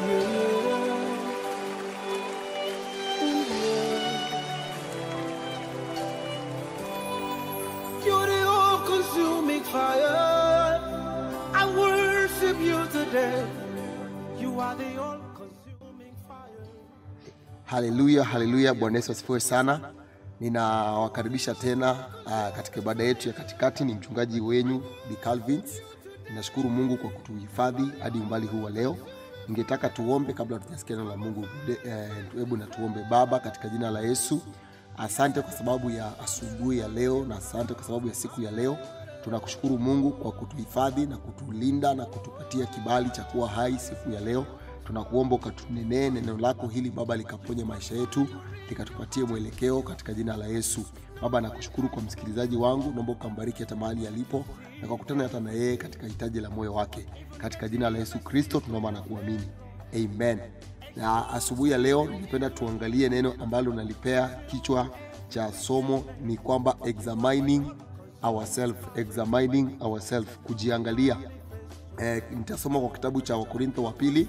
You're the all-consuming fire. I worship you today. You are the all-consuming fire. Haleluya, haleluya! Bwana Yesu asifiwe sana. Ninawakaribisha tena uh, katika ibada yetu ya katikati. Ni mchungaji wenyu Bi Calvins. Ninashukuru Mungu kwa kutuhifadhi hadi umbali huu wa leo. Ningetaka tuombe kabla tujasikia neno la Mungu. Hebu na tuombe. Baba, katika jina la Yesu, asante kwa sababu ya asubuhi ya leo na asante kwa sababu ya siku ya leo. Tunakushukuru Mungu kwa kutuhifadhi na kutulinda na kutupatia kibali cha kuwa hai siku ya leo. Tunakuomba ukatunenee neno lako hili Baba, likaponye maisha yetu, likatupatie mwelekeo katika jina la Yesu. Baba, nakushukuru kwa msikilizaji wangu, naomba ukambariki hata mahali alipo na kwa kutana hata na yeye katika hitaji la moyo wake, katika jina la Yesu Kristo tunaomba na kuamini, amen. Na asubuhi ya leo ningependa tuangalie neno ambalo nalipea kichwa cha somo ni kwamba examining ourselves, examining ourselves, kujiangalia. Eh, nitasoma kwa kitabu cha Wakorintho wa pili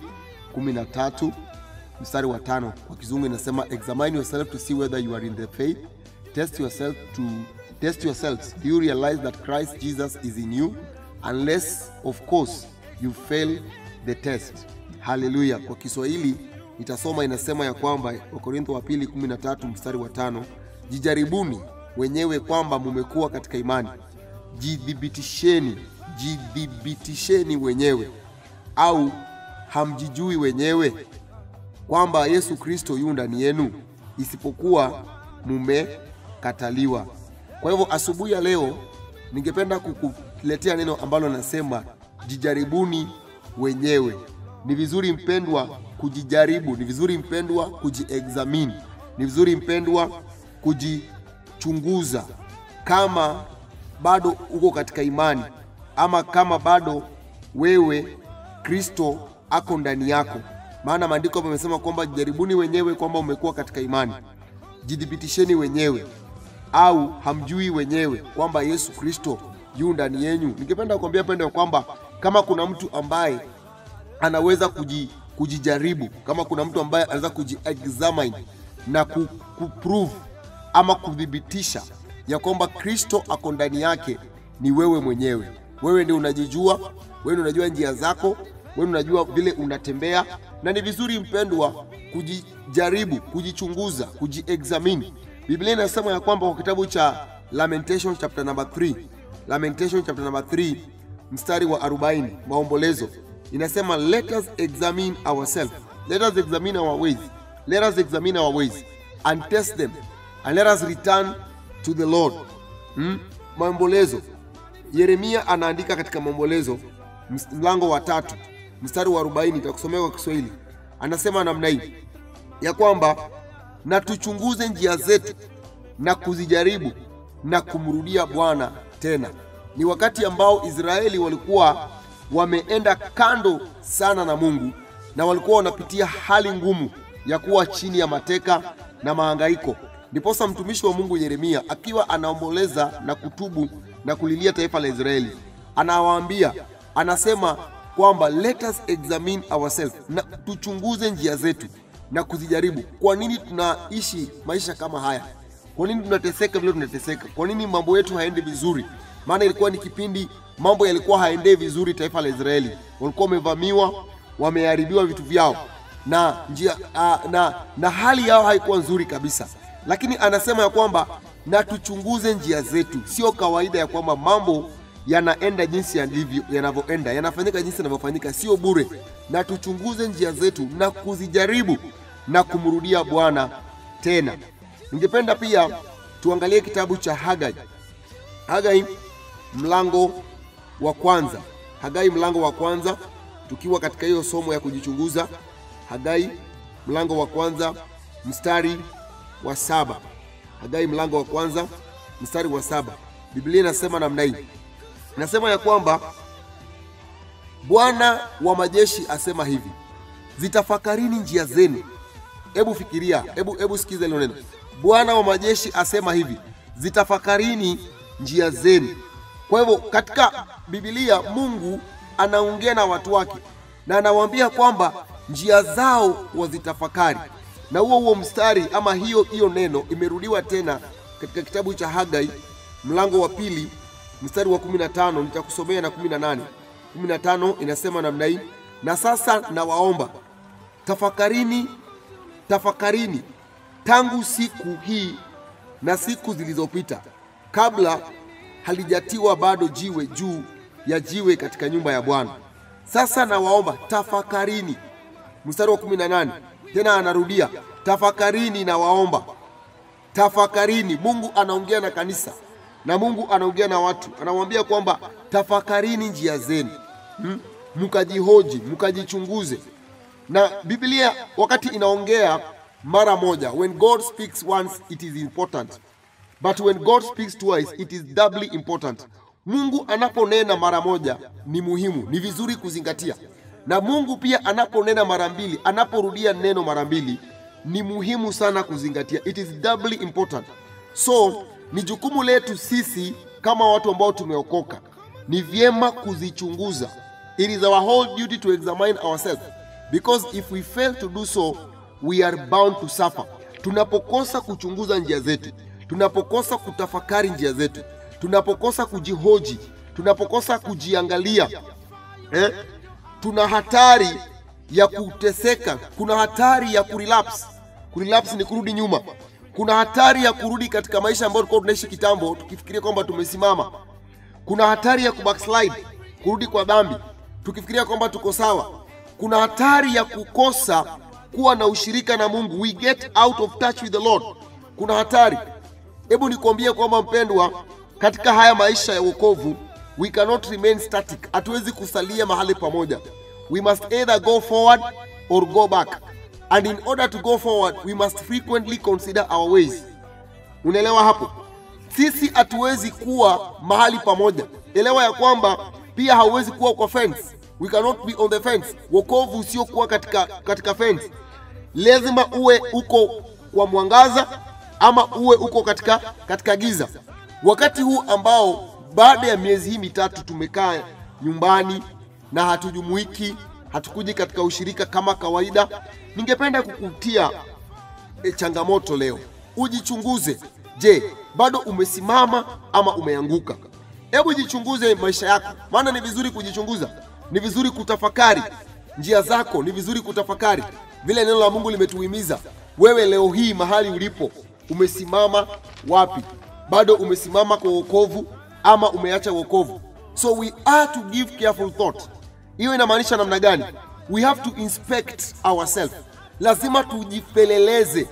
13 mstari wa tano. Kwa kizungu inasema examine yourself to see whether you are in the faith test yourself to test yourselves do you realize that Christ Jesus is in you unless of course you fail the test. Haleluya. Kwa Kiswahili nitasoma inasema ya kwamba Wakorintho wa pili 13 mstari wa tano, jijaribuni wenyewe kwamba mumekuwa katika imani, jidhibitisheni, jidhibitisheni wenyewe au hamjijui wenyewe kwamba Yesu Kristo yu ndani yenu, isipokuwa mumekataliwa. Kwa hivyo asubuhi ya leo ningependa kukuletea neno ambalo nasema jijaribuni wenyewe. Ni vizuri mpendwa kujijaribu, ni vizuri mpendwa kujiexamine, ni vizuri mpendwa kujichunguza kama bado uko katika imani ama kama bado wewe Kristo ako ndani yako. Maana maandiko hapo yamesema kwamba jijaribuni wenyewe kwamba umekuwa katika imani, jidhibitisheni wenyewe, au hamjui wenyewe kwamba Yesu Kristo yu ndani yenyu. Ningependa kuambia pendo kwamba kama kuna mtu ambaye anaweza kuji, kujijaribu, kama kuna mtu ambaye anaweza kujiexamine na ku, kuprove ama kuthibitisha ya kwamba Kristo ako ndani yake, ni wewe mwenyewe. Wewe ndio unajijua, wewe ndio unajua njia zako, wewe unajua vile unatembea, na ni vizuri mpendwa kujijaribu, kujichunguza, kujiexamine. Biblia inasema ya kwamba kwa kitabu cha Lamentation chapter number 3, Lamentation chapter number 3 mstari wa 40, maombolezo inasema let us examine ourselves, let us examine our ways, let us examine our ways and test them and let us return to the Lord. Hmm? Maombolezo Yeremia anaandika katika maombolezo mlango wa tatu mstari wa 40, nitakusomea kwa Kiswahili. Anasema namna hii ya kwamba na tuchunguze njia zetu na kuzijaribu na kumrudia Bwana tena. Ni wakati ambao Israeli walikuwa wameenda kando sana na Mungu na walikuwa wanapitia hali ngumu ya kuwa chini ya mateka na mahangaiko. Ndiposa mtumishi wa Mungu Yeremia akiwa anaomboleza na kutubu na kulilia taifa la Israeli, anawaambia anasema kwamba let us examine ourselves, na tuchunguze njia zetu na kuzijaribu. Kwa nini tunaishi maisha kama haya? Kwa nini tunateseka vile tunateseka? Kwa nini mambo yetu haendi vizuri? Maana ilikuwa ni kipindi mambo yalikuwa haendei vizuri. Taifa la Israeli walikuwa wamevamiwa, wameharibiwa vitu vyao na njia uh, na, na hali yao haikuwa nzuri kabisa, lakini anasema ya kwamba na tuchunguze njia zetu. Sio kawaida ya kwamba mambo yanaenda jinsi yalivyo, yanavyoenda, yanafanyika jinsi yanavyofanyika, sio bure. Na tuchunguze njia zetu na kuzijaribu na kumrudia Bwana tena. Ningependa pia tuangalie kitabu cha Hagai, Hagai mlango wa kwanza, Hagai mlango wa kwanza, tukiwa katika hiyo somo ya kujichunguza. Hagai mlango wa kwanza mstari wa saba. Hagai mlango wa kwanza mstari wa saba. Biblia inasema namna hii, inasema ya kwamba Bwana wa majeshi asema hivi, zitafakarini njia zenu. Hebu fikiria, hebu hebu sikiza hilo neno. Bwana wa majeshi asema hivi, zitafakarini njia zenu. Kwa hivyo katika Biblia Mungu anaongea na watu wake na anawaambia kwamba njia zao wazitafakari. Na huo huo mstari ama hiyo hiyo neno imerudiwa tena katika kitabu cha Hagai mlango wa pili mstari wa 15 nitakusomea na 18. 15 inasema namna hii, na sasa nawaomba tafakarini, tafakarini tangu siku hii na siku zilizopita, kabla halijatiwa bado jiwe juu ya jiwe katika nyumba ya Bwana. Sasa nawaomba tafakarini. Mstari wa 18 tena anarudia tafakarini, nawaomba tafakarini. Mungu anaongea na kanisa na Mungu anaongea na watu, anamwambia kwamba tafakarini njia zenu, hmm? mkajihoji, mkajichunguze. Na Biblia wakati inaongea mara moja, when God speaks once it is important but when God speaks twice it is doubly important. Mungu anaponena mara moja ni muhimu, ni vizuri kuzingatia, na Mungu pia anaponena mara mbili, anaporudia neno mara mbili ni muhimu sana kuzingatia, it is doubly important. So ni jukumu letu sisi kama watu ambao tumeokoka, ni vyema kuzichunguza. It is our whole duty to examine ourselves because if we fail to do so we are bound to suffer. Tunapokosa kuchunguza njia zetu, tunapokosa kutafakari njia zetu, tunapokosa kujihoji, tunapokosa kujiangalia eh, tuna hatari ya kuteseka, kuna hatari ya kurelapse. Kurelapse ni kurudi nyuma. Kuna hatari ya kurudi katika maisha ambayo tulikuwa tunaishi kitambo, tukifikiria kwamba tumesimama. Kuna hatari ya kubackslide, kurudi kwa dhambi, tukifikiria kwamba tuko sawa. Kuna hatari ya kukosa kuwa na ushirika na Mungu, we get out of touch with the Lord. Kuna hatari. Hebu nikwambie kwamba mpendwa, katika haya maisha ya wokovu we cannot remain static, hatuwezi kusalia mahali pamoja. We must either go forward or go back, and in order to go forward we must frequently consider our ways. Unaelewa hapo? Sisi hatuwezi kuwa mahali pamoja. Elewa ya kwamba pia hauwezi kuwa kwa fence. We cannot be on the fence. Wokovu usiokuwa katika, katika fence lazima uwe uko kwa mwangaza ama uwe uko katika, katika giza. Wakati huu ambao baada ya miezi hii mitatu tumekaa nyumbani na hatujumuiki, hatukuji katika ushirika kama kawaida, ningependa kukutia e, changamoto leo, ujichunguze. Je, bado umesimama ama umeanguka? Hebu jichunguze maisha yako, maana ni vizuri kujichunguza, ni vizuri kutafakari njia zako, ni vizuri kutafakari vile neno la Mungu limetuhimiza. Wewe leo hii mahali ulipo, umesimama wapi? Bado umesimama kwa wokovu ama umeacha wokovu? So we are to give careful thought. Hiyo inamaanisha namna gani? We have to inspect ourselves, lazima tujipeleleze.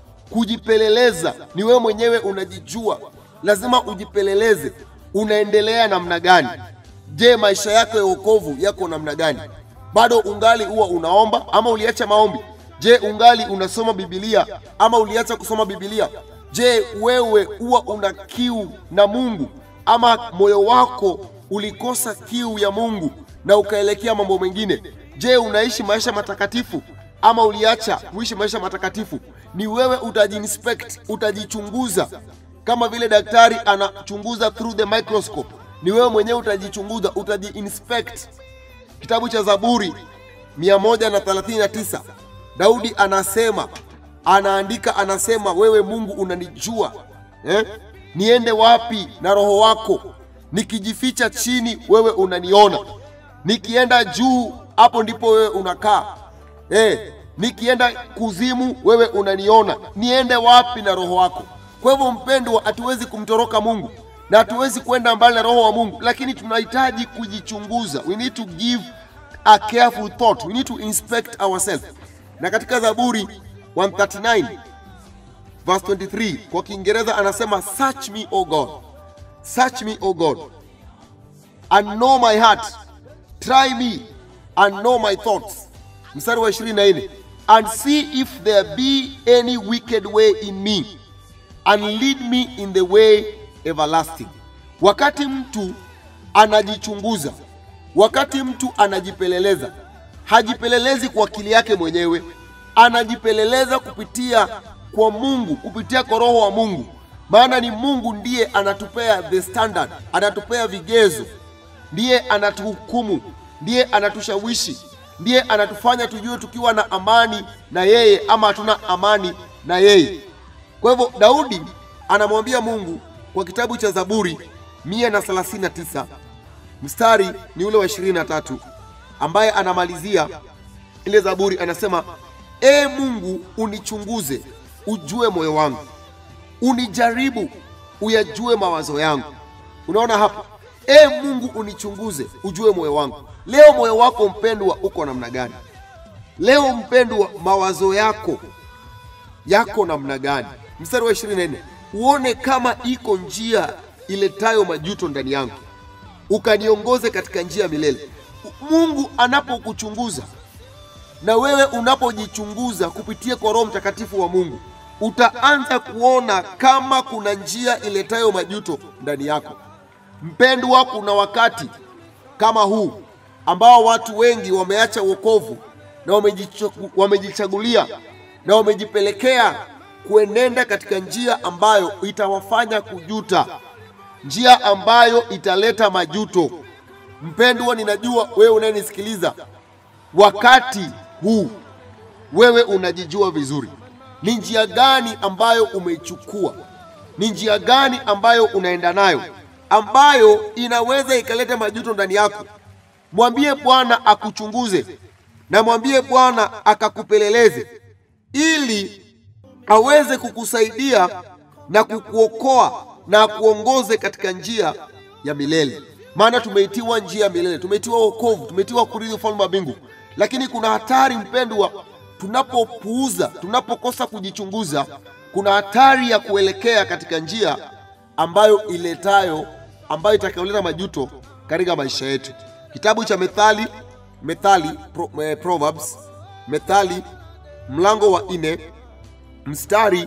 Kujipeleleza ni wewe mwenyewe unajijua, lazima ujipeleleze, unaendelea namna gani? Je, maisha yako ya wokovu yako namna gani? Bado ungali huwa unaomba ama uliacha maombi? Je, ungali unasoma Biblia ama uliacha kusoma Biblia? Je, wewe huwa una kiu na Mungu ama moyo wako ulikosa kiu ya Mungu na ukaelekea mambo mengine? Je, unaishi maisha matakatifu ama uliacha kuishi maisha matakatifu? Ni wewe utajiinspect, utajichunguza kama vile daktari anachunguza through the microscope. Ni wewe mwenyewe utajichunguza, utajiinspect. Kitabu cha Zaburi 139 Daudi anasema, anaandika, anasema, wewe Mungu unanijua eh? Niende wapi na roho wako? Nikijificha chini, wewe unaniona. Nikienda juu, hapo ndipo wewe unakaa eh? Nikienda kuzimu, wewe unaniona. Niende wapi na roho wako? Kwa hivyo, mpendwa, hatuwezi kumtoroka Mungu na hatuwezi kwenda mbali na roho wa Mungu, lakini tunahitaji kujichunguza. We need to give a careful thought. We need to inspect ourselves. Na katika Zaburi 139 verse 23 kwa Kiingereza anasema search me o God, search me o God and know my heart, try me and know my thoughts. Mstari wa 24 and see if there be any wicked way in me and lead me in the way everlasting. Wakati mtu anajichunguza, wakati mtu anajipeleleza, hajipelelezi kwa akili yake mwenyewe, anajipeleleza kupitia kwa Mungu, kupitia kwa Roho wa Mungu, maana ni Mungu ndiye anatupea the standard, anatupea vigezo, ndiye anatuhukumu, ndiye anatushawishi, ndiye anatufanya tujue tukiwa na amani na yeye ama hatuna amani na yeye. Kwa hivyo Daudi anamwambia Mungu kwa kitabu cha Zaburi 139 mstari ni ule wa 23 ambaye anamalizia ile Zaburi anasema, e Mungu unichunguze, ujue moyo wangu, unijaribu, uyajue mawazo yangu. Unaona hapo, e Mungu unichunguze, ujue moyo wangu. Leo moyo wako mpendwa uko namna gani? Leo mpendwa, mawazo yako yako namna gani? Mstari wa 24, uone kama iko njia iletayo majuto ndani yangu, ukaniongoze katika njia ya milele. Mungu anapokuchunguza na wewe unapojichunguza kupitia kwa Roho Mtakatifu wa Mungu, utaanza kuona kama kuna njia iletayo majuto ndani yako. Mpendwa, kuna wakati kama huu ambao watu wengi wameacha wokovu na wamejichagu- wamejichagulia na wamejipelekea kuenenda katika njia ambayo itawafanya kujuta, njia ambayo italeta majuto. Mpendwa, ninajua wewe unayenisikiliza wakati huu, wewe unajijua vizuri ni njia gani ambayo umeichukua, ni njia gani ambayo unaenda nayo ambayo inaweza ikaleta majuto ndani yako. Mwambie Bwana akuchunguze na mwambie Bwana akakupeleleze ili aweze kukusaidia na kukuokoa na akuongoze katika njia ya milele. Maana tumeitiwa njia ya milele, tumeitiwa wokovu, tumeitiwa kurithi ufalme wa mbingu. Lakini kuna hatari mpendwa, tunapopuuza, tunapokosa kujichunguza, kuna hatari ya kuelekea katika njia ambayo iletayo, ambayo itakayoleta majuto katika maisha yetu. Kitabu cha Methali, Methali pro, eh, Proverbs, Methali mlango wa nne mstari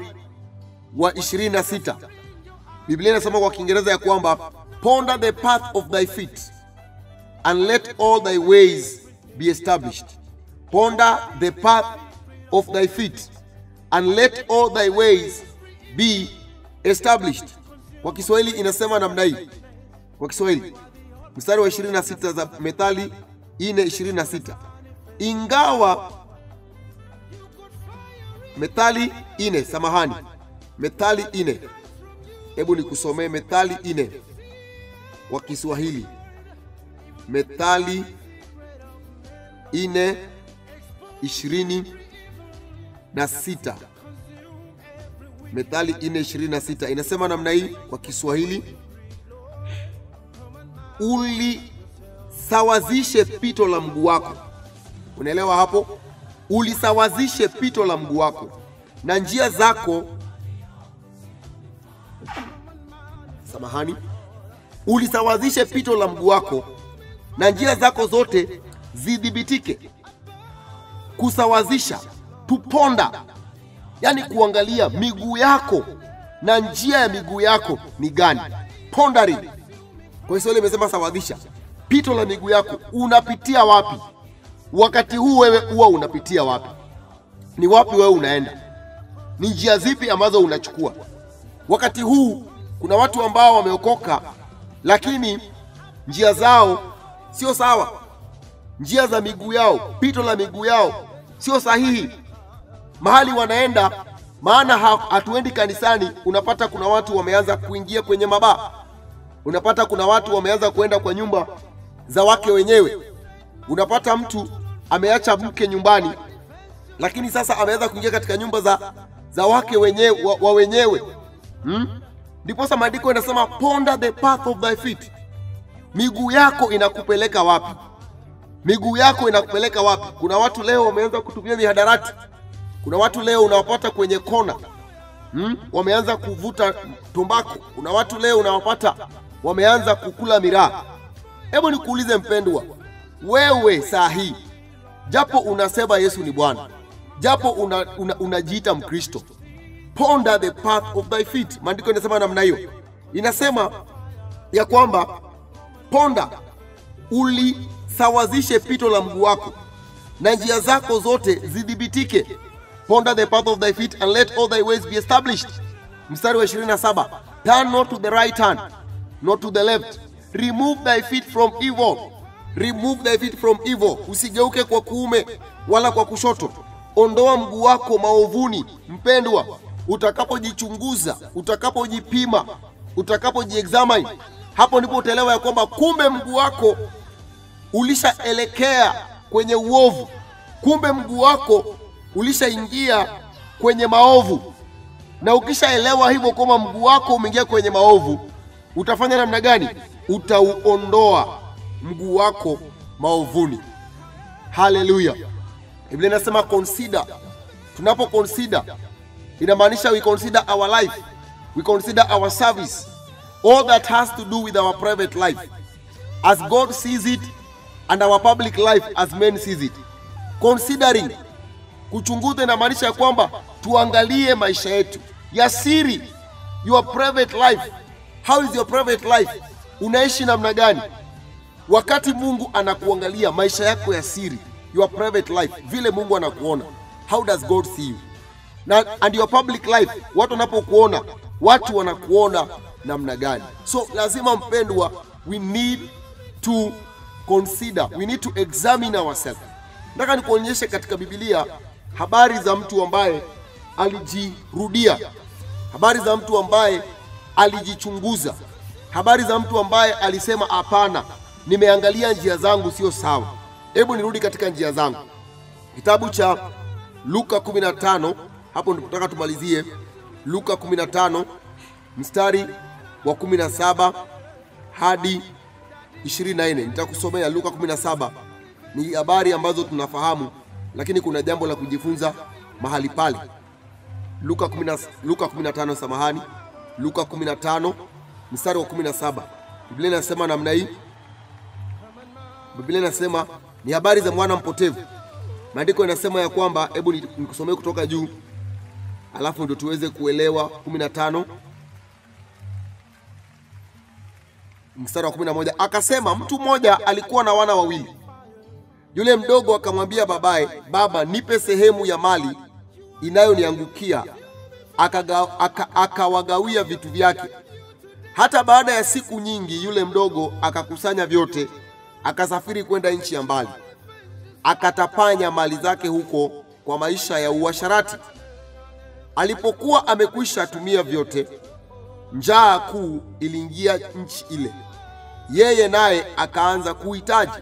wa 26 Biblia inasema kwa Kiingereza ya kwamba ponder the path of thy feet and let all thy ways be established. Ponder the path of thy feet and let all thy ways be established. Kwa Kiswahili inasema namna hii. Kwa Kiswahili mstari wa 26 za Methali 4:26 ingawa Methali ine, samahani, Methali ine. Hebu nikusomee Methali ine kwa Kiswahili. Methali ine ishirini na sita. Methali ine ishirini na sita inasema namna hii kwa Kiswahili: ulisawazishe pito la mguu wako. Unaelewa hapo? Ulisawazishe pito la mguu wako na njia zako, samahani, ulisawazishe pito la mguu wako na njia zako zote zidhibitike. Kusawazisha, tuponda, yaani kuangalia miguu yako na njia ya miguu yako ni gani. Pondering kwa Kiswahili imesema sawazisha, pito la miguu yako, unapitia wapi wakati huu? Wewe huwa unapitia wapi? Ni wapi wewe unaenda? Ni njia zipi ambazo unachukua wakati huu? Kuna watu ambao wameokoka, lakini njia zao sio sawa, njia za miguu yao, pito la miguu yao sio sahihi mahali wanaenda. Maana ha- hatuendi kanisani, unapata kuna watu wameanza kuingia kwenye mabaa, unapata kuna watu wameanza kuenda kwa nyumba za wake wenyewe, unapata mtu ameacha mke nyumbani, lakini sasa ameweza kuingia katika nyumba za, za wake wenyewe, wa, wa wenyewe hmm? Ndiposa maandiko inasema ponder the path of thy feet miguu yako inakupeleka wapi? Miguu yako inakupeleka wapi? Kuna watu leo wameanza kutumia mihadarati. Kuna watu leo unawapata kwenye kona hmm? wameanza kuvuta tumbako. Kuna watu leo unawapata wameanza kukula miraa. Hebu nikuulize mpendwa, wewe saa hii, japo unasema Yesu ni Bwana, japo unajiita una, unajiita Mkristo, ponder the path of thy feet. Maandiko inasema namna hiyo, inasema ya kwamba ponda ulisawazishe pito la mguu wako na njia zako zote zidhibitike. Ponder the path of thy feet and let all thy ways be established. Mstari wa 27, turn not to the right hand nor to the left, remove thy feet from evil, remove thy feet from evil usigeuke kwa kuume wala kwa kushoto ondoa mguu wako maovuni mpendwa utakapojichunguza utakapojipima utakapojiexamine hapo ndipo utaelewa ya kwamba kumbe mguu wako ulishaelekea kwenye uovu kumbe mguu wako ulishaingia kwenye maovu na ukishaelewa hivyo kwamba mguu wako umeingia kwenye maovu utafanya namna gani utauondoa mguu wako maovuni haleluya biblia inasema consider tunapo consider inamaanisha we consider our life we consider our service all that has to do with our private life as god sees it and our public life as men sees it considering kuchunguza inamaanisha ya kwamba tuangalie maisha yetu ya siri your private life how is your private life unaishi namna gani wakati mungu anakuangalia maisha yako ya siri your private life vile mungu anakuona how does god see you na and your public life watu wanapokuona watu wanakuona namna gani so lazima mpendwa we need to consider we need to examine ourselves nataka nikuonyeshe katika bibilia habari za mtu ambaye alijirudia habari za mtu ambaye alijichunguza habari za mtu ambaye alisema hapana nimeangalia njia zangu sio sawa hebu nirudi katika njia zangu kitabu cha luka 15 hapo ndipo nataka tumalizie luka 15 mstari wa 17 hadi 24 nitakusomea luka 17 ni habari ambazo tunafahamu lakini kuna jambo la kujifunza mahali pale luka 10 luka 15 samahani luka 15 mstari wa 17 biblia inasema namna hii biblia inasema ni habari za mwana mpotevu maandiko inasema ya kwamba hebu ni- nikusomee kutoka juu alafu ndio tuweze kuelewa 15 mstari wa 11 akasema mtu mmoja alikuwa na wana wawili yule mdogo akamwambia babaye baba nipe sehemu ya mali inayoniangukia Akaga- aka- akawagawia vitu vyake hata baada ya siku nyingi yule mdogo akakusanya vyote akasafiri kwenda nchi ya mbali akatapanya mali zake huko kwa maisha ya uasharati alipokuwa amekwisha tumia vyote njaa kuu iliingia nchi ile yeye naye akaanza kuhitaji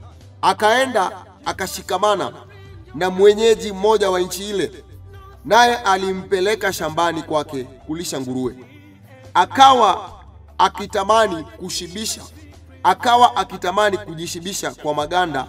akaenda akashikamana na mwenyeji mmoja wa nchi ile naye alimpeleka shambani kwake kulisha nguruwe akawa akitamani kushibisha akawa akitamani kujishibisha kwa maganda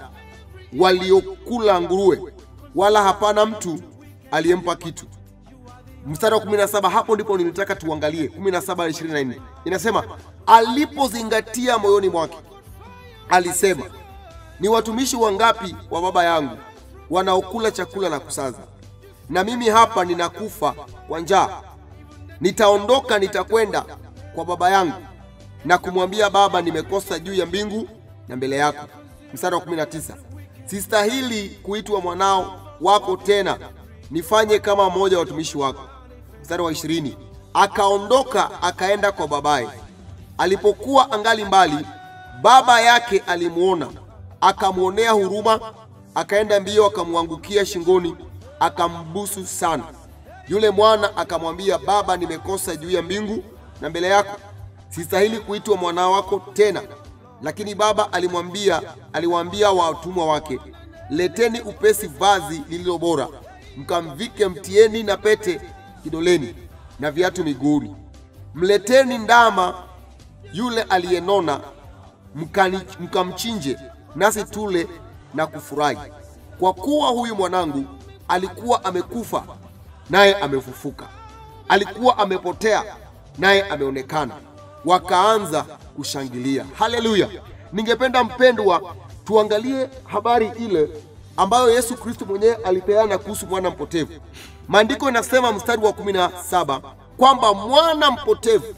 waliokula nguruwe wala hapana mtu aliyempa kitu mstari wa 17 hapo ndipo nilitaka tuangalie 17 hadi 24 inasema alipozingatia moyoni mwake alisema ni watumishi wangapi wa baba yangu wanaokula chakula na kusaza na mimi hapa ninakufa kwa njaa nitaondoka nitakwenda kwa baba yangu na kumwambia baba nimekosa juu ya mbingu na mbele yako mstari wa 19 sistahili kuitwa mwanao wako tena nifanye kama mmoja wa watumishi wako mstari wa 20 akaondoka akaenda kwa babaye alipokuwa angali mbali baba yake alimwona akamwonea huruma akaenda mbio akamwangukia shingoni akambusu sana yule mwana akamwambia baba nimekosa juu ya mbingu na mbele yako sistahili kuitwa mwana wako tena lakini baba alimwambia aliwaambia watumwa wake leteni upesi vazi lililo bora mkamvike mtieni na pete kidoleni na viatu miguuni mleteni ndama yule aliyenona mkani- mkamchinje nasi tule na kufurahi kwa kuwa huyu mwanangu alikuwa amekufa naye amefufuka alikuwa amepotea naye ameonekana wakaanza kushangilia haleluya ningependa mpendwa tuangalie habari ile ambayo yesu kristo mwenyewe alipeana kuhusu mwana mpotevu maandiko inasema mstari wa 17 kwamba mwana mpotevu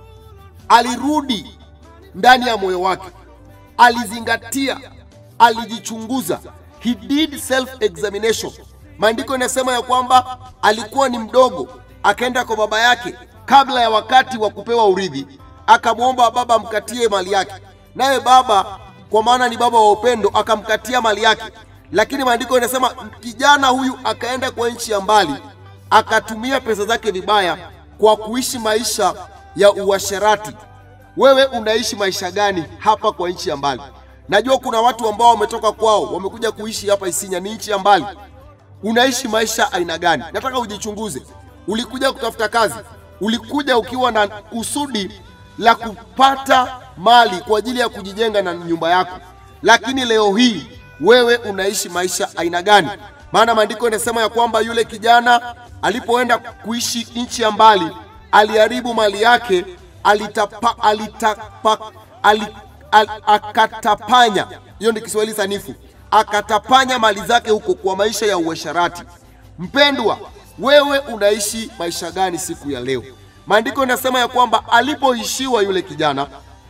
alirudi ndani ya moyo wake alizingatia alijichunguza he did self examination maandiko inasema ya kwamba alikuwa ni mdogo akaenda kwa baba yake kabla ya wakati wa kupewa urithi akamwomba baba amkatie mali yake naye baba kwa maana ni baba wa upendo, akamkatia mali yake. Lakini maandiko yanasema kijana huyu akaenda kwa nchi ya mbali, akatumia pesa zake vibaya kwa kuishi maisha ya uasherati. Wewe unaishi maisha gani hapa kwa nchi ya mbali? Najua kuna watu ambao wametoka kwao wamekuja kuishi hapa Isinya, ni nchi ya mbali. Unaishi maisha aina gani? Nataka ujichunguze. Ulikuja kutafuta kazi, ulikuja ukiwa na kusudi la kupata mali kwa ajili ya kujijenga na nyumba yako, lakini leo hii wewe unaishi maisha aina gani? Maana maandiko yanasema ya kwamba yule kijana alipoenda kuishi nchi ya mbali aliharibu mali yake, alitapa, alitapa, ali, al, akatapanya. Hiyo ni Kiswahili sanifu, akatapanya mali zake huko kwa maisha ya uasharati. Mpendwa, wewe unaishi maisha gani siku ya leo? Maandiko yanasema ya kwamba alipoishiwa yule kijana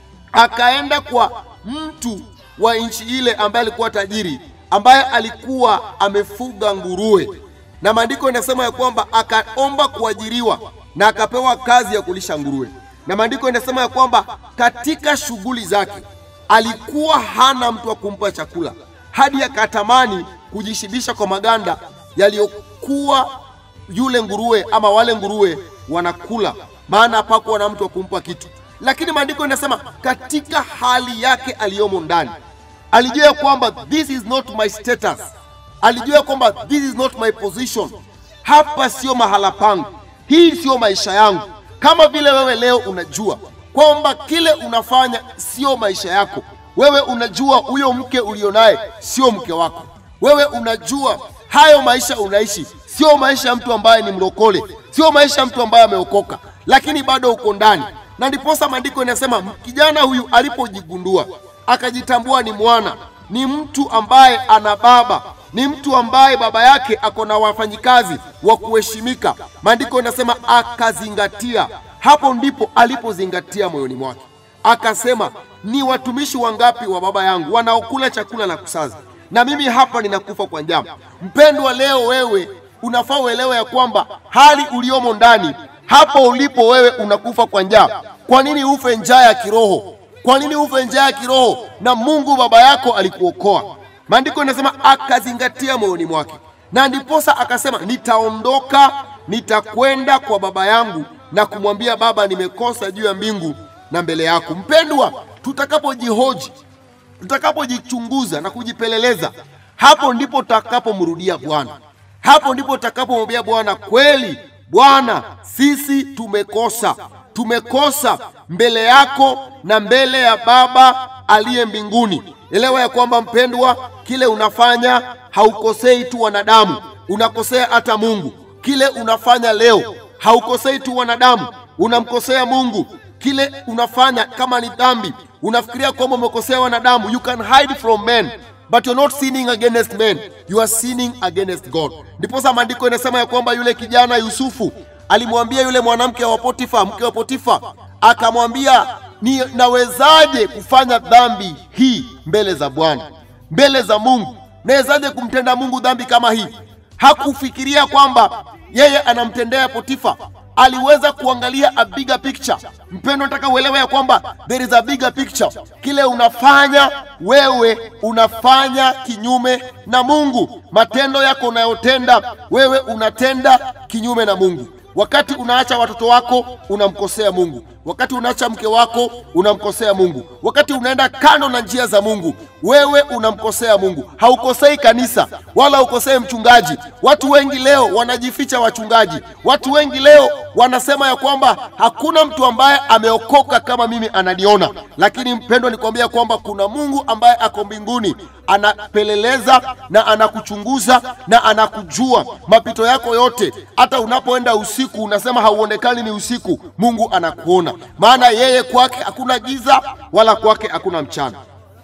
akaenda kwa mtu wa nchi ile ambaye alikuwa tajiri, ambaye alikuwa amefuga nguruwe, na maandiko yanasema ya kwamba akaomba kuajiriwa na akapewa kazi ya kulisha nguruwe, na maandiko yanasema ya kwamba katika shughuli zake alikuwa hana mtu wa kumpa chakula, hadi akatamani kujishibisha kwa maganda yaliyokuwa yule nguruwe ama wale nguruwe wanakula, maana hapakuwa na mtu wa kumpa kitu. Lakini maandiko yanasema katika hali yake aliyomo ndani alijua ya kwamba this is not my status, alijua ya kwamba this is not my position, hapa sio mahala pangu, hii sio maisha yangu. Kama vile wewe leo unajua kwamba kile unafanya sio maisha yako, wewe unajua huyo mke ulionaye sio mke wako, wewe unajua hayo maisha unaishi sio maisha ya mtu ambaye ni mlokole, sio maisha ya mtu ambaye ameokoka, lakini bado uko ndani. Na ndiposa maandiko inasema kijana huyu alipojigundua akajitambua ni mwana, ni mtu ambaye ana baba, ni mtu ambaye baba yake ako na wafanyikazi wa kuheshimika. Maandiko inasema akazingatia, hapo ndipo alipozingatia moyoni mwake, akasema ni watumishi wangapi wa baba yangu wanaokula chakula na kusaza, na mimi hapa ninakufa kwa njaa. Mpendwa, leo wewe unafaa uelewe ya kwamba hali uliomo ndani hapo ulipo wewe unakufa kwa njaa. Kwa nini ufe njaa ya kiroho? Kwa nini ufe njaa ya kiroho na Mungu baba yako alikuokoa? Maandiko yanasema akazingatia moyoni mwake, na ndiposa akasema nitaondoka, nitakwenda kwa baba yangu na kumwambia Baba, nimekosa juu ya mbingu na mbele yako. Mpendwa, tutakapojihoji, tutakapojichunguza na kujipeleleza, hapo ndipo tutakapomrudia Bwana, hapo ndipo tutakapomwambia Bwana, kweli Bwana, sisi tumekosa, tumekosa mbele yako na mbele ya Baba aliye mbinguni. Elewa ya kwamba mpendwa, kile unafanya haukosei tu wanadamu, unakosea hata Mungu. Kile unafanya leo haukosei tu wanadamu, unamkosea Mungu. Kile unafanya kama ni dhambi, unafikiria kwamba umekosea wanadamu. You can hide from men but you're not sinning against men, you are sinning against God. Ndiposa maandiko inasema ya kwamba yule kijana Yusufu alimwambia yule mwanamke wa Potifa, mke wa Potifa, akamwambia ni nawezaje kufanya dhambi hii mbele za Bwana, mbele za Mungu? Nawezaje kumtenda Mungu dhambi kama hii? Hakufikiria kwamba yeye anamtendea Potifa, aliweza kuangalia a bigger picture. Mpendo, nataka uelewe ya kwamba there is a bigger picture. Kile unafanya wewe unafanya kinyume na Mungu. Matendo yako unayotenda wewe unatenda kinyume na Mungu. Wakati unaacha watoto wako unamkosea Mungu. Wakati unaacha mke wako unamkosea Mungu. Wakati unaenda kando na njia za Mungu, wewe unamkosea Mungu. Haukosei kanisa wala haukosei mchungaji. Watu wengi leo wanajificha wachungaji. Watu wengi leo wanasema ya kwamba hakuna mtu ambaye ameokoka kama mimi ananiona, lakini mpendwa, nikwambia kwamba kuna Mungu ambaye ako mbinguni anapeleleza na anakuchunguza na anakujua mapito yako yote. Hata unapoenda usiku unasema hauonekani ni usiku, Mungu anakuona, maana yeye kwake hakuna giza wala kwake hakuna mchana.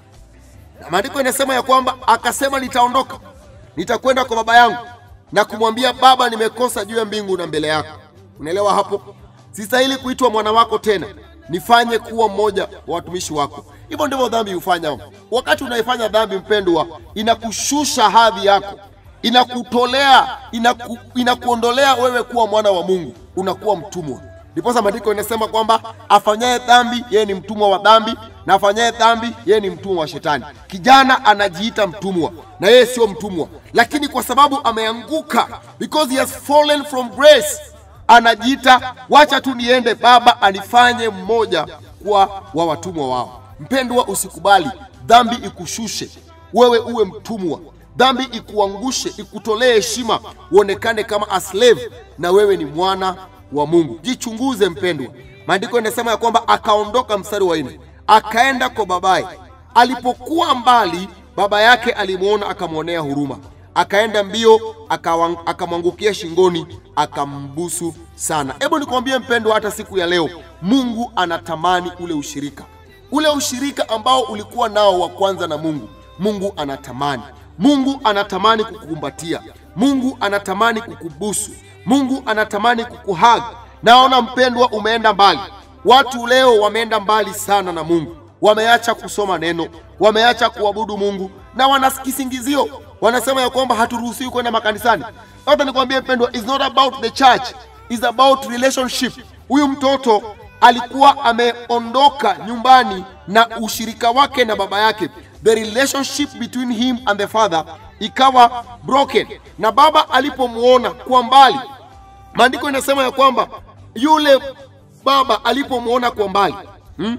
Na maandiko inasema ya kwamba akasema, nitaondoka nitakwenda kwa baba yangu na kumwambia Baba, nimekosa juu ya mbingu na mbele yako. Unaelewa hapo? Sistahili kuitwa mwana wako tena, nifanye kuwa mmoja wa watumishi wako. Hivyo ndivyo dhambi hufanya. Wakati unaifanya dhambi, mpendwa, inakushusha hadhi yako, inakutolea inaku, inakuondolea wewe kuwa mwana wa Mungu, unakuwa mtumwa. Ndiposa maandiko inasema kwamba afanyaye dhambi yeye ni mtumwa wa dhambi, na afanyaye dhambi yeye ni mtumwa wa shetani. Kijana anajiita mtumwa na yeye sio mtumwa, lakini kwa sababu ameanguka, because he has fallen from grace, anajiita wacha tu niende, baba anifanye mmoja kwa wa watumwa wao. Mpendwa, usikubali dhambi ikushushe wewe uwe mtumwa, dhambi ikuangushe, ikutolee heshima, uonekane kama a slave na wewe ni mwana wa Mungu. Jichunguze mpendwa. Maandiko inasema ya kwamba akaondoka, mstari wa nne, akaenda kwa babaye. Alipokuwa mbali, baba yake alimwona, akamwonea huruma, akaenda mbio, akawang- akamwangukia shingoni, akambusu sana. Hebu nikwambie mpendwa, hata siku ya leo Mungu anatamani ule ushirika, ule ushirika ambao ulikuwa nao wa kwanza na Mungu. Mungu anatamani, Mungu anatamani kukukumbatia, Mungu anatamani kukubusu, Mungu anatamani kukuhag. Naona mpendwa, umeenda mbali. Watu leo wameenda mbali sana na Mungu, wameacha kusoma neno, wameacha kuabudu Mungu na wana kisingizio, wanasema ya kwamba haturuhusiwi kwenda makanisani. Hata nikwambie mpendwa, is not about the church, is about relationship. Huyu mtoto alikuwa ameondoka nyumbani na ushirika wake na baba yake, the relationship between him and the father ikawa broken, na baba alipomwona kwa mbali, maandiko inasema ya kwamba yule baba alipomwona kwa mbali hmm?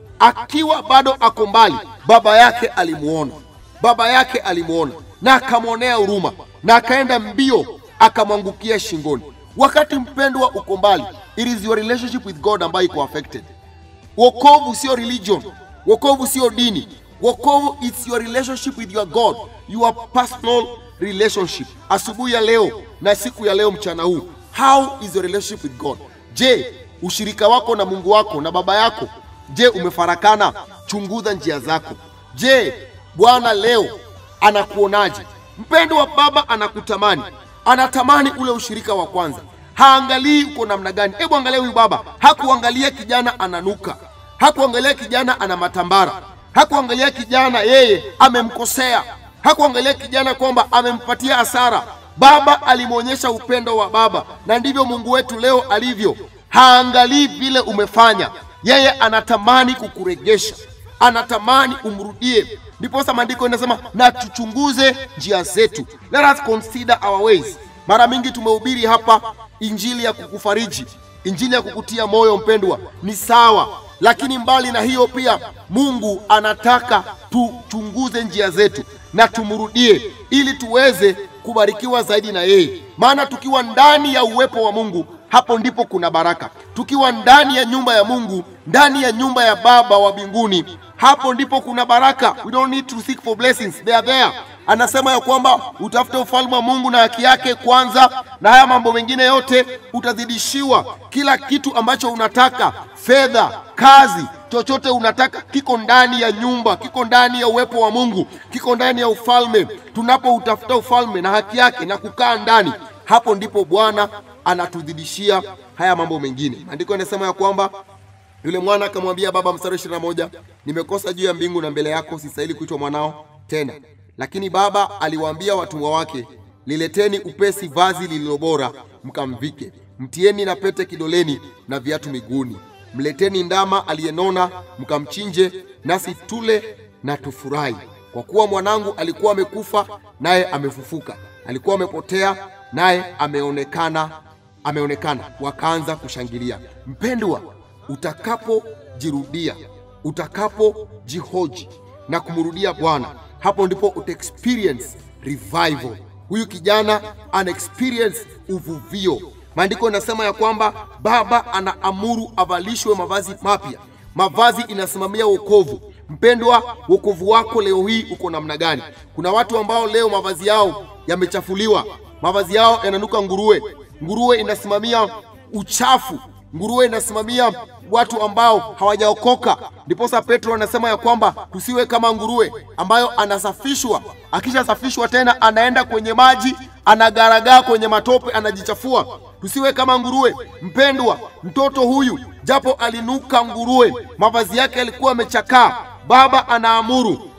akiwa bado ako mbali, baba yake alimuona, baba yake alimuona na akamwonea huruma na akaenda mbio akamwangukia shingoni. Wakati mpendwa uko mbali, it is your relationship with God ambayo iko affected. Wokovu sio religion, wokovu sio dini, wokovu it's your relationship with your God, your personal relationship. Asubuhi ya leo na siku ya leo mchana huu, how is your relationship with God? Je, ushirika wako na Mungu wako na baba yako, je, umefarakana? Chunguza njia zako. Je, Bwana leo anakuonaje? Mpendo wa baba anakutamani, anatamani ule ushirika wa kwanza. Haangalii uko namna gani. Hebu angalia huyu baba, hakuangalia kijana ananuka, hakuangalia kijana ana matambara, hakuangalia kijana yeye amemkosea, hakuangalia kijana kwamba amempatia hasara. Baba alimwonyesha upendo wa baba, na ndivyo Mungu wetu leo alivyo. Haangalii vile umefanya, yeye anatamani kukuregesha, anatamani umrudie. Ndiposa maandiko inasema na tuchunguze njia zetu, let us consider our ways. Mara mingi tumehubiri hapa injili ya kukufariji, injili ya kukutia moyo mpendwa, ni sawa, lakini mbali na hiyo pia Mungu anataka tuchunguze njia zetu na tumrudie, ili tuweze kubarikiwa zaidi na yeye. Maana tukiwa ndani ya uwepo wa Mungu, hapo ndipo kuna baraka. Tukiwa ndani ya nyumba ya Mungu, ndani ya nyumba ya Baba wa mbinguni, hapo ndipo kuna baraka. We don't need to seek for blessings, they are there. Anasema ya kwamba utafute ufalme wa Mungu na haki yake kwanza, na haya mambo mengine yote utazidishiwa. Kila kitu ambacho unataka, fedha, kazi, chochote unataka kiko ndani ya nyumba, kiko ndani ya uwepo wa Mungu, kiko ndani ya ufalme. Tunapoutafuta ufalme na haki yake na kukaa ndani, hapo ndipo Bwana anatudhidishia haya mambo mengine. Maandiko yanasema ya kwamba yule mwana akamwambia baba, mstari ishirini na moja, nimekosa juu ya mbingu na mbele yako, sistahili kuitwa mwanao tena. Lakini baba aliwaambia watumwa wake, lileteni upesi vazi lililo bora, mkamvike, mtieni na pete kidoleni na viatu miguuni, mleteni ndama aliyenona, mkamchinje, nasi tule na tufurahi, kwa kuwa mwanangu alikuwa amekufa, naye amefufuka; alikuwa amepotea, naye ameonekana ameonekana. Wakaanza kushangilia. Mpendwa, utakapojirudia, utakapojihoji na kumrudia Bwana, hapo ndipo uta experience revival. Huyu kijana ana experience uvuvio. Maandiko yanasema ya kwamba baba anaamuru avalishwe mavazi mapya. Mavazi inasimamia wokovu. Mpendwa, wokovu wako leo hii uko namna gani? Kuna watu ambao leo mavazi yao yamechafuliwa, mavazi yao yananuka nguruwe. Nguruwe inasimamia uchafu, nguruwe inasimamia watu ambao hawajaokoka. Ndiposa Petro anasema ya kwamba tusiwe kama nguruwe ambayo anasafishwa, akishasafishwa tena anaenda kwenye maji, anagaragaa kwenye matope, anajichafua. Tusiwe kama nguruwe. Mpendwa, mtoto huyu japo alinuka nguruwe, mavazi yake yalikuwa yamechakaa, baba anaamuru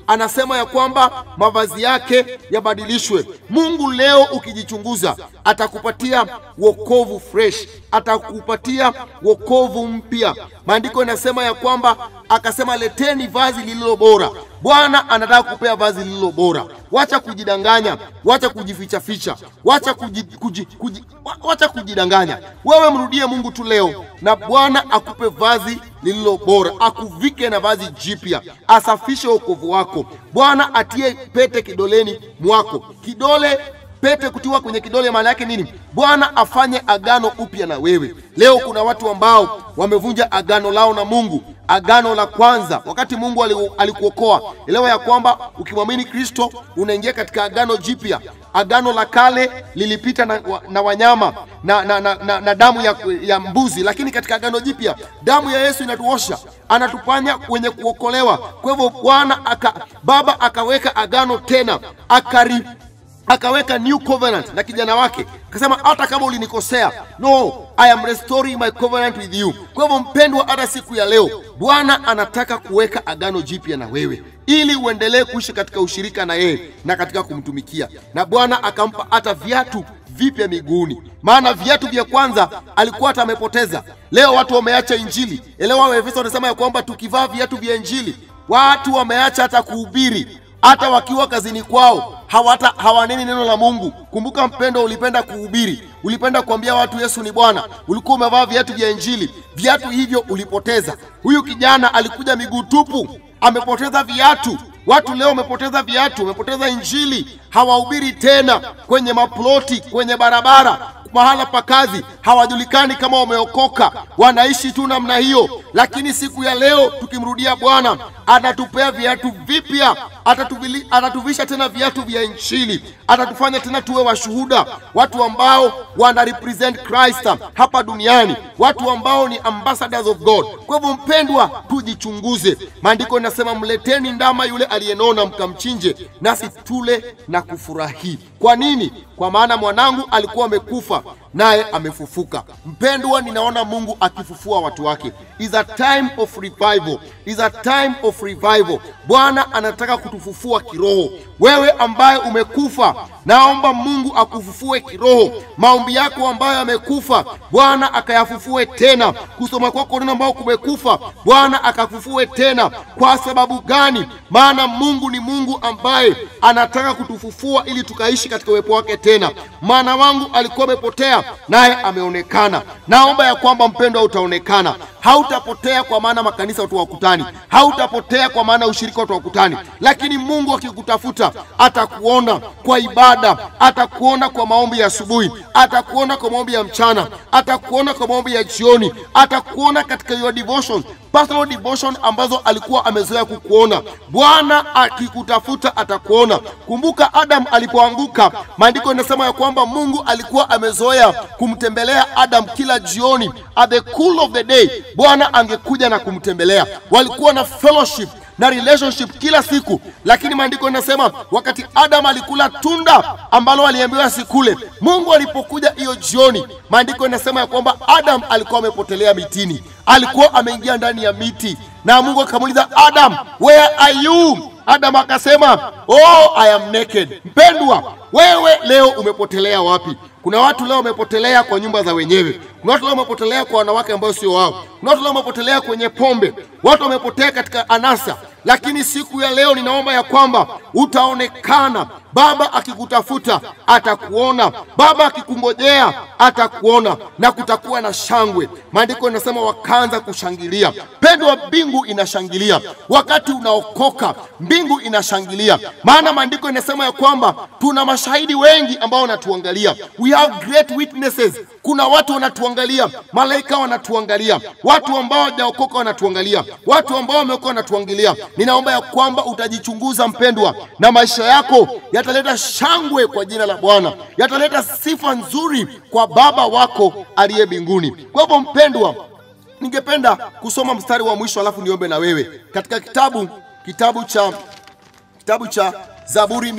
anasema ya kwamba mavazi yake yabadilishwe. Mungu leo ukijichunguza, atakupatia wokovu fresh, atakupatia wokovu mpya. Maandiko yanasema ya kwamba akasema, leteni vazi lililo bora. Bwana anataka kupea vazi lililo bora. Wacha kujidanganya, wacha kujifichaficha, wacha kuji, kuji, kuji, wa- wacha kujidanganya. Wewe mrudie Mungu tu leo, na Bwana akupe vazi lililo bora, akuvike na vazi jipya, asafishe wokovu wako. Bwana atie pete kidoleni mwako, kidole pete kutiwa kwenye kidole maana yake nini? Bwana afanye agano upya na wewe. Leo kuna watu ambao wamevunja agano lao na Mungu, agano la kwanza. Wakati Mungu ali- alikuokoa, elewa ya kwamba ukimwamini Kristo unaingia katika agano jipya. Agano la kale lilipita na, wa- na wanyama na, na, na, na, na damu ya, ya mbuzi, lakini katika agano jipya damu ya Yesu inatuosha, anatufanya wenye kuokolewa. Kwa hivyo Bwana aka, Baba akaweka agano tena akari akaweka new covenant na kijana wake akasema hata kama ulinikosea no i am restoring my covenant with you kwa hivyo mpendwa hata siku ya leo bwana anataka kuweka agano jipya na wewe ili uendelee kuishi katika ushirika na yeye na katika kumtumikia na bwana akampa hata viatu vipya miguuni maana viatu vya kwanza alikuwa hata amepoteza leo watu wameacha injili elewa waefeso wanasema ya kwamba tukivaa viatu vya injili watu wameacha hata kuhubiri hata wakiwa kazini kwao hawata hawaneni neno la Mungu. Kumbuka mpendo, ulipenda kuhubiri, ulipenda kuambia watu Yesu ni Bwana, ulikuwa umevaa viatu vya Injili, viatu hivyo ulipoteza. Huyu kijana alikuja miguu tupu, amepoteza viatu. Watu leo wamepoteza viatu, wamepoteza Injili, hawahubiri tena kwenye maploti, kwenye barabara mahala pa kazi hawajulikani kama wameokoka, wanaishi tu namna hiyo. Lakini siku ya leo tukimrudia Bwana, atatupea viatu vipya, atatuvili- atatuvisha tena viatu vya Injili, atatufanya tena tuwe washuhuda, watu ambao wana represent Christ hapa duniani, watu ambao ni ambassadors of God. Kwa hivyo, mpendwa, tujichunguze. Maandiko inasema mleteni ndama yule aliyenona, mkamchinje, nasi tule na kufurahi. Kwa nini? Kwa maana mwanangu alikuwa amekufa naye amefufuka. Mpendwa, ninaona Mungu akifufua watu wake. Is a time of revival. Is a time of revival. Bwana anataka kutufufua kiroho. Wewe ambaye umekufa, naomba Mungu akufufue kiroho. Maombi yako ambayo yamekufa, Bwana akayafufue tena. Kusoma kwako neno ambao kumekufa, Bwana akafufue tena. Kwa sababu gani? Maana Mungu ni Mungu ambaye anataka kutufufua ili tukaishi katika uwepo wake tena. Mwana wangu alikuwa amepotea, naye ameonekana. Naomba ya kwamba mpendwa, utaonekana, hautapotea kwa maana makanisa watu wakutani, hautapotea kwa maana ushirika watu wakutani, lakini Mungu akikutafuta atakuona kwa ibada, atakuona kwa maombi ya asubuhi, atakuona kwa maombi ya mchana, atakuona kwa maombi ya jioni, atakuona katika your devotion personal devotion ambazo alikuwa amezoea kukuona. Bwana akikutafuta atakuona. Kumbuka Adam alipoanguka, maandiko yanasema ya kwamba Mungu alikuwa amezoea kumtembelea Adam kila jioni, at the cool of the day, Bwana angekuja na kumtembelea. Walikuwa na fellowship na relationship kila siku, lakini maandiko yanasema wakati Adam alikula tunda ambalo aliambiwa asikule, Mungu alipokuja hiyo jioni, maandiko yanasema ya kwamba Adam alikuwa amepotelea mitini, alikuwa ameingia ndani ya miti, na Mungu akamuuliza Adam, where are you? Adam akasema oh, I am naked. Mpendwa, wewe leo umepotelea wapi? Kuna watu leo wamepotelea kwa nyumba za wenyewe. Kuna watu leo wamepotelea kwa wanawake ambao sio wao. Kuna watu leo wamepotelea kwenye pombe. Watu wamepotea katika anasa. Lakini siku ya leo ninaomba ya kwamba utaonekana. Baba akikutafuta atakuona, Baba akikungojea atakuona, na kutakuwa na shangwe. Maandiko yanasema wakaanza kushangilia. Pendwa, mbingu inashangilia wakati unaokoka, mbingu inashangilia, maana maandiko yanasema ya kwamba tuna mashahidi wengi ambao wanatuangalia. We have great witnesses. Kuna watu wanatuangalia, malaika wanatuangalia, watu ambao hawajaokoka wanatuangalia, watu ambao wameokoka wanatuangalia. Ninaomba ya kwamba utajichunguza mpendwa, na maisha yako yataleta shangwe kwa jina la Bwana, yataleta sifa nzuri kwa Baba wako aliye mbinguni. Kwa hivyo mpendwa, ningependa kusoma mstari wa mwisho alafu niombe na wewe katika kitabu kitabu cha kitabu cha Zaburi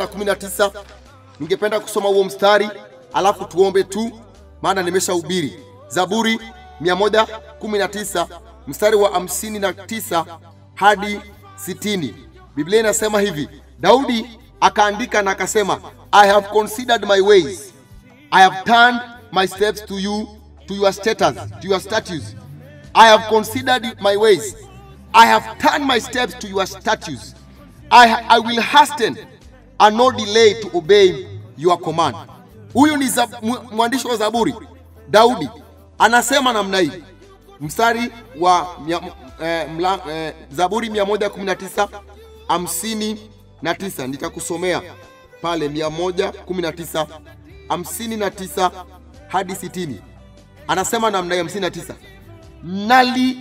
119 ningependa kusoma huo mstari alafu tuombe tu, maana nimeshahubiri. Zaburi 119 mstari wa 59 hadi 60. Biblia inasema hivi, Daudi akaandika na akasema, I have considered my ways, I have turned my steps to you, to your status, to your statutes. I have considered my ways, I have turned my steps to your statutes. I, I will hasten and no delay to obey your command. Huyu ni zab, mu- mwandishi wa Zaburi Daudi anasema namna hii, mstari wa mia, eh, mla, eh, Zaburi 119 hamsini na tisa nitakusomea pale 119 hamsini na tisa hadi sitini anasema namna hii 59 nali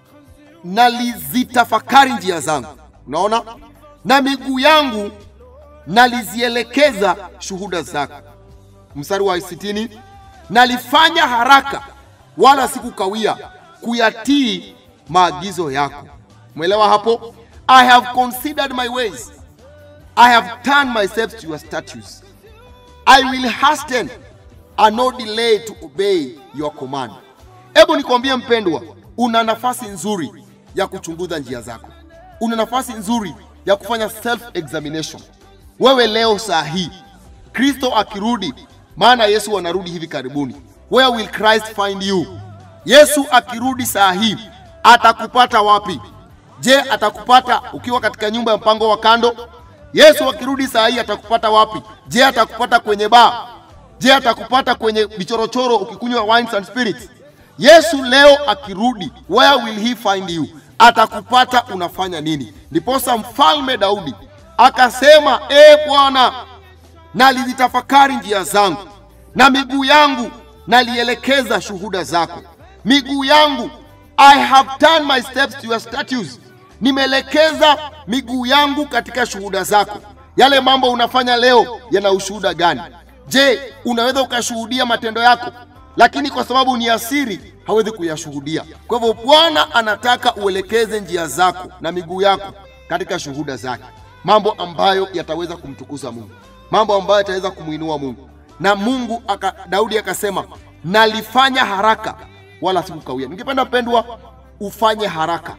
nalizitafakari njia zangu, unaona, na miguu yangu nalizielekeza shuhuda zako. Mstari wa sitini, nalifanya haraka wala sikukawia kuyatii maagizo yako. Mwelewa hapo? I have considered my ways, I have turned my steps to your statutes. I will hasten and no delay to obey your command. Hebu nikwambie mpendwa, una nafasi nzuri ya kuchunguza njia zako, una nafasi nzuri ya kufanya self examination. Wewe leo saa hii, Kristo akirudi, maana Yesu anarudi hivi karibuni, where will Christ find you? Yesu akirudi saa hii atakupata wapi? Je, atakupata ukiwa katika nyumba ya mpango wa kando? Yesu akirudi saa hii atakupata wapi? Je, atakupata kwenye baa? Je, atakupata kwenye vichorochoro ukikunywa wines and spirits? Yesu leo akirudi, where will he find you? Atakupata unafanya nini? Ndiposa mfalme Daudi akasema, e Bwana, nalizitafakari njia zangu na miguu yangu nalielekeza shuhuda zako. Miguu yangu, I have turned my steps to your statutes, nimeelekeza miguu yangu katika shuhuda zako. Yale mambo unafanya leo yana ushuhuda gani? Je, unaweza ukashuhudia matendo yako, lakini kwa sababu ni asiri hawezi kuyashuhudia. Kwa hivyo Bwana anataka uelekeze njia zako na miguu yako katika shuhuda zake, mambo ambayo yataweza kumtukuza Mungu, mambo ambayo yataweza kumwinua Mungu. Na Mungu aka, Daudi akasema nalifanya haraka wala sikukawia. Ningependa mpendwa, ufanye haraka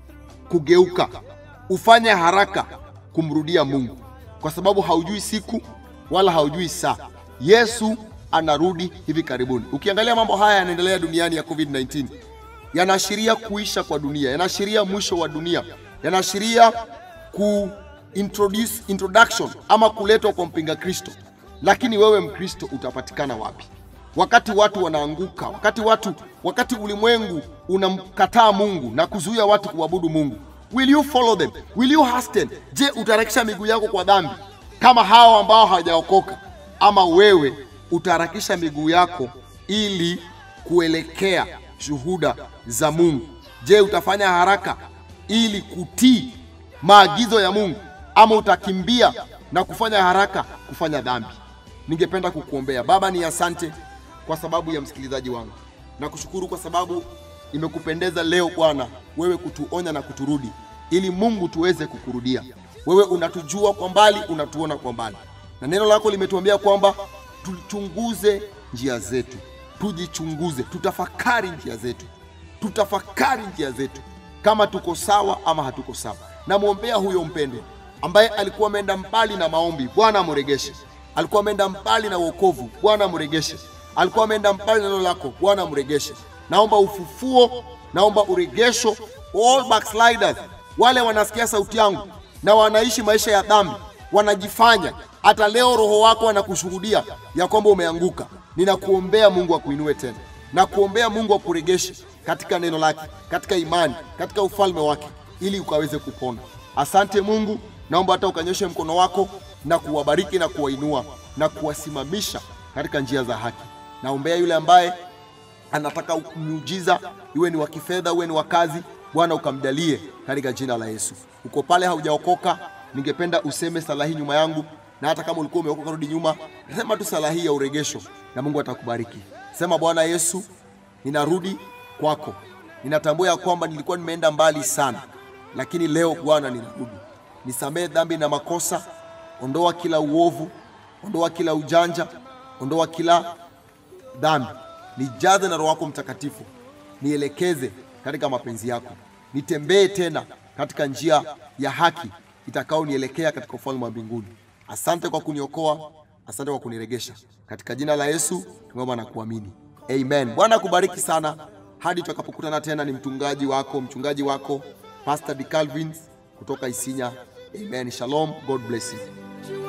kugeuka, ufanye haraka kumrudia Mungu, kwa sababu haujui siku wala haujui saa. Yesu anarudi hivi karibuni. Ukiangalia mambo haya yanaendelea duniani ya COVID-19, yanaashiria kuisha kwa dunia, yanaashiria mwisho wa dunia, yanaashiria ku introduce introduction ama kuletwa kwa mpinga Kristo. Lakini wewe Mkristo utapatikana wapi? Wakati watu wanaanguka, wakati watu, wakati ulimwengu unamkataa Mungu na kuzuia watu kuabudu Mungu, will you follow them? Will you hasten? Je, utaharakisha miguu yako kwa dhambi kama hao ambao hawajaokoka, ama wewe utaharakisha miguu yako ili kuelekea shuhuda za Mungu? Je, utafanya haraka ili kutii maagizo ya Mungu ama utakimbia na kufanya haraka kufanya dhambi? Ningependa kukuombea. Baba, ni asante kwa sababu ya msikilizaji wangu, na kushukuru kwa sababu imekupendeza leo Bwana wewe kutuonya na kuturudi, ili Mungu tuweze kukurudia. Wewe unatujua kwa mbali, unatuona kwa mbali, na neno lako limetuambia kwamba tuchunguze njia zetu, tujichunguze, tutafakari njia zetu, tutafakari njia zetu kama tuko sawa ama hatuko sawa. Namwombea huyo mpendwa ambaye alikuwa ameenda mbali na maombi, Bwana amregeshe. Alikuwa ameenda mbali na wokovu, Bwana amregeshe. Alikuwa ameenda mbali na neno lako, Bwana amregeshe. Naomba ufufuo, naomba uregesho. All backsliders, wale wanasikia sauti yangu na wanaishi maisha ya dhambi, wanajifanya hata leo roho wako anakushuhudia ya kwamba umeanguka. Ninakuombea Mungu akuinue tena, na kuombea Mungu akuregeshe katika neno lake, katika imani, katika ufalme wake, ili ukaweze kupona. Asante Mungu, naomba hata ukanyoshe mkono wako na kuwabariki na kuwainua na kuwasimamisha katika njia za haki. Naombea yule ambaye anataka muujiza, iwe ni wa kifedha, uwe ni wa kazi, Bwana ukamjalie katika jina la Yesu. Uko pale haujaokoka, ningependa useme sala hii nyuma yangu, na hata kama ulikuwa umeokoka, rudi nyuma, sema tu sala hii ya uregesho na Mungu atakubariki. Sema, Bwana Yesu, ninarudi kwako. Ninatambua ya kwamba nilikuwa nimeenda mbali sana, lakini leo Bwana ninarudi. Nisamehe dhambi na makosa, ondoa kila uovu, ondoa kila ujanja, ondoa kila dhambi, nijaze na Roho wako Mtakatifu, nielekeze katika mapenzi yako, nitembee tena katika njia ya haki itakaonielekea katika ufalme wa mbinguni. Asante kwa kuniokoa, asante kwa kuniregesha. Katika jina la Yesu tumeomba na kuamini, amen. Bwana akubariki sana. Hadi tutakapokutana tena, ni mtungaji wako mchungaji wako Pastor D Calvin kutoka Isinya. Amen. Shalom. God bless you. You